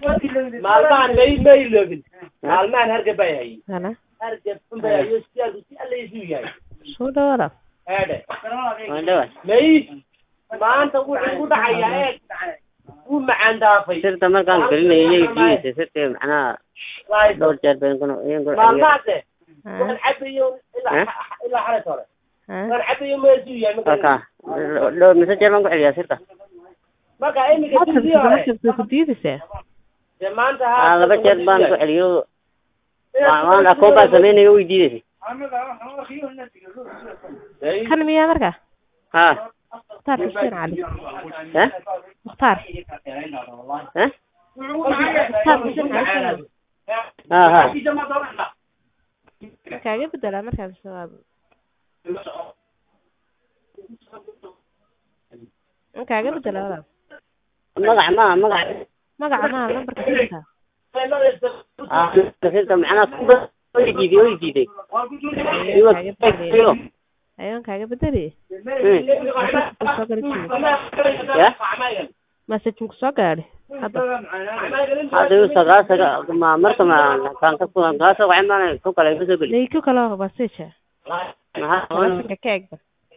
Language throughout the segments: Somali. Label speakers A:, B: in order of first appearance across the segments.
A: maalmahan may ma iloobin maalmahan hargab baa hayay
B: Hana.
A: hargab unbaa hayo sidaadu si alla isu yahay
B: Soo dhawaada.
A: eedhe
C: waan dhawaad
A: may maanta wuxuu ku dhacayaa eeg wuu macaan dhaafay
C: sirta markaan gelinay iyaga diidaysa sirta macnaha
A: Waay,
C: dhowr jeer baan kuna iyaga celiyo
A: maalmahaase
B: Ha.
A: waan cabayo ilaa ilaa xares hore
B: Ha.
A: waan cabayo ma isu yahay ma
C: halkaa
A: garanaysid.
C: dhowr mise jeer baan ku celiyaa sirta
A: marka iminka
B: Hadda
A: sidii hore
B: waxaad ku diidaysaa.
A: dee maanta
C: aa laba jeer baan ku celiyo waan waan akoon baan samaynayo way diidaysa
A: May-
B: Kan miyaa marka?
C: ha
B: Mukhtaar Xuseen Cali.
C: ha
B: Mukhtaar.
C: ha
B: Mukhtaar Xuseen Cali.
C: ha ha
B: Kaaga bedelaa markaa mise waa kaaga bedelaa walaal.
C: magac ma magac
B: Magaca ma lambarka sirta.
C: ah sirta macnaha kuba way diiday way diiday iwa
B: Kaaga bedelay. Ayaan kaaga bedelay. Soo gali jiray.
C: ya
B: Message ku soo gaadhay. Hadda.
C: hadda iu sagaa saga ma marka ma kaan ka kulan kaa soo wacay maana ku kale iga soo geli
B: Leeyko kala message.
C: maxaa
B: Telefonka ka eegba.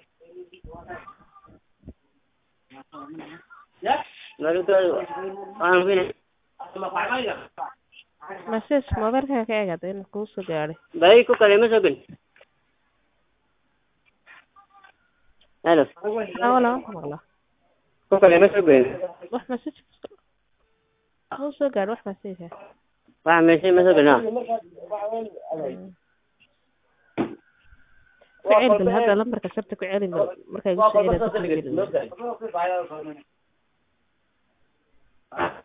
C: waan hubinay
B: Message mobilka ka eegada in ku soo gaadhay.
C: bay ku kale ma soo geli halo
B: Ah walaal walaal.
C: ku kale ma soo geli
B: Wax message ku soo gaadhay wax message.
C: wax meeshay ma soo gelina
B: Ficil bil hadda lambarka sirta ku celin markay ku soo celin.
A: Waa